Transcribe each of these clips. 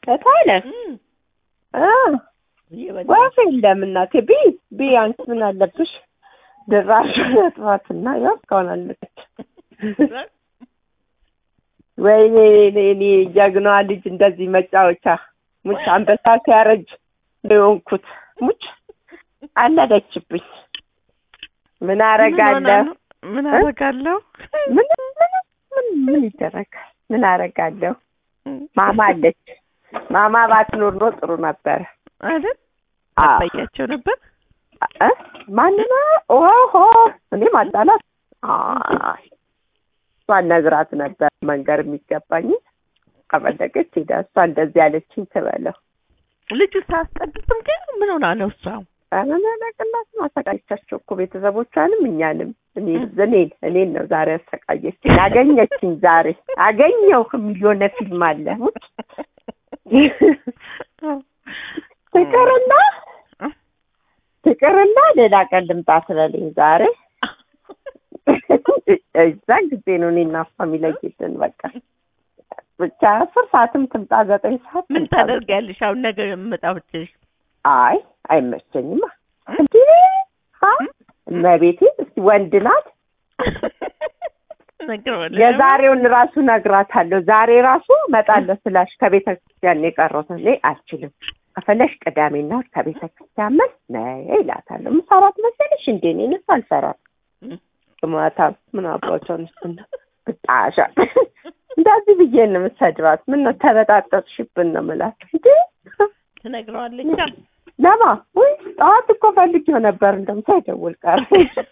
እታለ እም፣ እ እየበላሁ ወፍ የለም እናቴ ቢ ቢ አንቺ ምን አለብሽ ድራሽ ጥፋትና ያው እስካሁን አለች ወይኔ እኔ እኔ ጀግናዋ ልጅ እንደዚህ መጫወቻ ሙች አንበሳ ሲያረጅ እንደሆንኩት ሙች አለደችብኝ ምን አረጋለሁ ምን አረጋለሁ? ምን ምን ምን ምን ይደረጋል ምን አረጋለሁ ማማ አለች ማማ ባትኖር ኖሮ ጥሩ ነበረ አይደል? አዎ አታያቸው ነበር። እ ማንና ኦሆ እኔ ማጣላት አይ እሷን ነግራት ነበር መንገር የሚገባኝ ከፈለገች ሄዳ እሷ እንደዚህ ያለችኝ ትበለው ልጁ ሳያስጠድትም ግን ምን ሆና ነው እሷ? አናናቅላት ማሰቃየቻቸው እኮ ቤተሰቦቿንም እኛንም እኔን እኔን እኔን ነው ዛሬ ያሰቃየችኝ አገኘችኝ ዛሬ አገኘው የሚሊዮነ ፊልም አለ ትቅርና ትቅርና ሌላ ቀን ልምጣ ስለልኝ ዛሬ እዛን ጊዜ ነው እኔና እሷ የሚለይልን በቃ ብቻ አስር ሰዓትም ትምጣ ዘጠኝ ሰዓት ምን ትምጣ። ታደርጊያለሽ? አሁን ነገ የምመጣው ብትልሽ አይ አይመቸኝማ እንዴ አ እመቤቴ እስቲ ወንድ ናት ነግረዋለሁ። የዛሬውን ራሱ ነግራታለሁ ዛሬ ራሱ እመጣለሁ ስላሽ ከቤተ ክርስቲያን ነው የቀረሁት እኔ አልችልም ከፈለሽ ቅዳሜና እሑድ ከቤተ ክርስቲያን መልስ ነይ እላታለሁ ምሰራት መሰለሽ እንዴ እኔ እነሱ አልሰራም ማታ ምን አባቷን ስና ብጣሻ እንደዚህ ብዬ ነው የምሰድባት ምን ነው ተበጣጠጥሽብን ነው የምላት እንዴ ትነግረዋለች። ለማ ወይ ጠዋት እኮ ፈልጌው ነበር እንደውም ሳይደውል ቀረ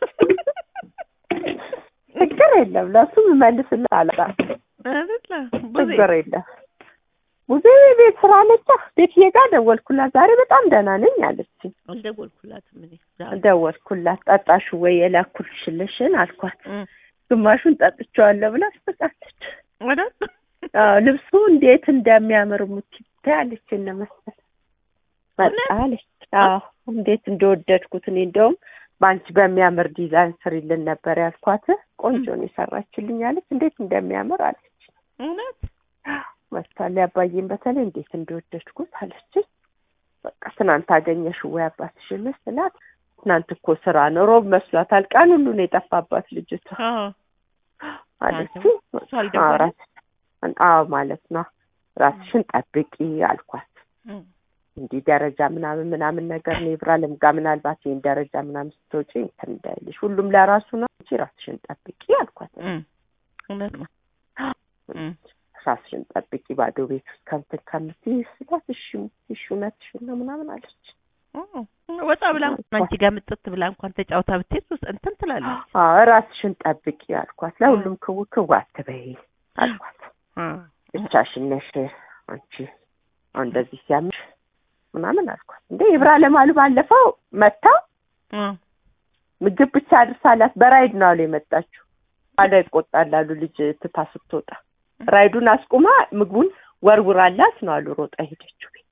ችግር የለም ለሱ መልስልህ አለቃ አይደለ? ብዙ ችግር የለም ብዙ ቤት ስራ አለቻ ቤትዬ ጋር ደወልኩላት ዛሬ በጣም ደህና ነኝ አለችኝ አልደወልኩላትም እኔ ዛሬ። ደወልኩላት ጠጣሹ ወይ የላኩልሽልሽን አልኳት እም፣ ግማሹን ጠጥቼዋለሁ ብላ አስጠቃለች አይደል? አዎ ልብሱ እንዴት እንደሚያምር ሙቲ ታያለች እነ መሰል መጣ እውነት? አለች አዎ እንዴት እንደወደድኩት እኔ እንደውም በአንቺ በሚያምር ዲዛይን ስሪልን ነበር ያልኳት ቆንጆ ነው የሰራችልኝ አለች እንዴት እንደሚያምር አለች እውነት? መስታል ያባዬን በተለይ እንዴት እንደወደድኩት አለች በቃ ትናንት አገኘሽ ወይ አባትሽን ስላት ትናንት እኮ ስራ ነው ሮብ መስሏታል ቀን ሁሉ ነው የጠፋባት ልጅቷ አዎ። አለች እሷ አልደወለችም? አዎ ራስ- አዎ ማለት ነው ራስሽን ጠብቂ አልኳት እም፣ እንዲህ ደረጃ ምናምን ምናምን ነገር ነው ይብራ ልምጋ ምናልባት ይህን ደረጃ ምናምን ስትወጪ እንትን እንዳይልሽ ሁሉም ለራሱ ነው እንጂ ራስሽን ጠብቂ አልኳት እም፣ እውነት ነው። እም፣ ራስሽን ጠብቂ ባዶ ቤት ውስጥ ከምትን ከምትይ ስላት እሺ እሺ እውነትሽን ነው ምናምን አለች እም፣ ወጣ ብላ እንኳን አንቺ ጋር ምጥት ብላ እንኳን ተጫውታ ብትሄድ ውስጥ እንትን ትላለች። አዎ ራስሽን ጠብቂ አልኳት ለሁሉም ክው ክው አትበይ አልኳት እም፣ ብቻሽን ነሽ አንቺ አሁን እንደዚህ ሲያምሽ ምናምን አልኳት እንዴ ይብራ ለማሉ ባለፈው መታ እም፣ ምግብ ብቻ አድርሳላት በራይድ ነው አሉ የመጣችው አለ ይቆጣል አሉ ልጅ ትታ ስትወጣ ራይዱን አስቁማ ምግቡን ወርውራላት ነው አሉ ሮጣ ሄደችው ቤት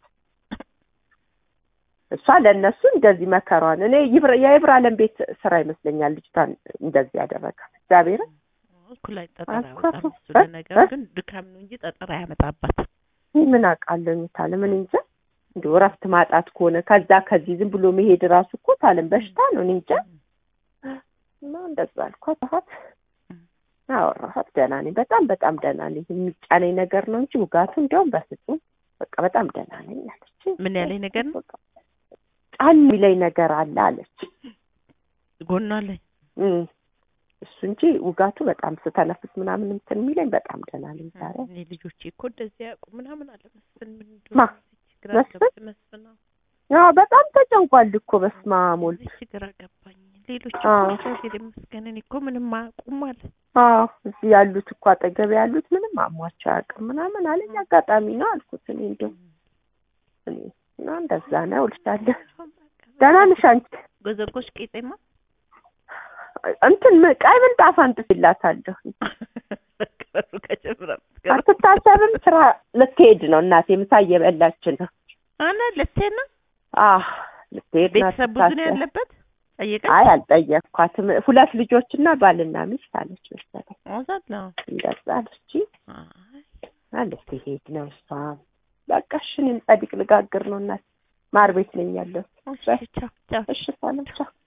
እሷ ለእነሱ እንደዚህ መከሯን እኔ ይብራ- የይብራለም ቤት ስራ ይመስለኛል ልጅቷን እንደዚህ ያደረጋት እግዚአብሔርን እኩል ላይ ጠጠር አልኳት። አያመጣም እሱ እ? ለነገሩ እ? ግን ድካም ነው እንጂ ጠጠር አያመጣባት። ይህ ምን አውቃለሁ ታለ ምን እንጃ እንዲሁ እረፍት ማጣት ከሆነ ከዛ ከዚህ ዝም ብሎ መሄድ ራሱ እኮ ታለም በሽታ ነው እኔ እንጃ እና እንደዛ አልኳት አኋት አወራኋት ደህና ነኝ በጣም በጣም ደህና ነኝ የሚጫነኝ ነገር ነው እንጂ ውጋቱ እንዲያውም በፍጹም በቃ በጣም ደህና ነኝ አለች ምን ያለኝ ነገር ነው በቃ ጫን የሚለኝ ነገር አለ አለች ጎኗ ላይ እም፣ እሱ እንጂ ውጋቱ በጣም ስተነፍስ ምናምን እንትን የሚለኝ በጣም ደህና ነኝ ዛሬ እኔ ልጆቼ እኮ እንደዚህ ያውቁ ምናምን አለ መስፍን ምን ማ? እንደሆነ ግራ መስፍን? ገባኝ። መስፍን አዎ። ያው በጣም ተጨንቋል እኮ በስመ አብ ወልድ እዚህ ግራ ገባኝ። ሌሎች አዎ። እግዚአብሔር ይመስገን እኔ እኮ ምንም አያውቁም አለ። አዎ እዚህ ያሉት እኮ አጠገብ ያሉት ምንም አሟቸው አያውቅም ምናምን አለኝ። አጋጣሚ ነው አልኩት። እኔ እንደው እኔ እና እንደዛ ነው እልሻለሁ። ደህና ነሽ አንቺ? ጎዘጎሽ ቄጤማ እንትን ም- ቀይ ምንጣፍ አንጥፊላታለሁ። ቅረሱ ከጀምራ አትታሰብም። ስራ ልትሄድ ነው እናቴ። ምሳ እየበላች ነው። አና ልትሄድ ነው። አዎ ልትሄድ ነው። ቤተሰብ ብዙ ነው አትታሰብ። ያለበት። ጠየቀች አይ አልጠየቅኳትም። ሁለት ልጆችና ባልና ሚስት አለች መሰለኝ። አዛት ነው። እንደዛ አለች። አይ ልትሄድ ነው እሷም በቃ እሺ እኔም ጸዲቅ ልጋግር ነው እናት ማር ቤት ነኝ ያለሁት እሺ ቻው ቻው እሺ ሰላም ቻው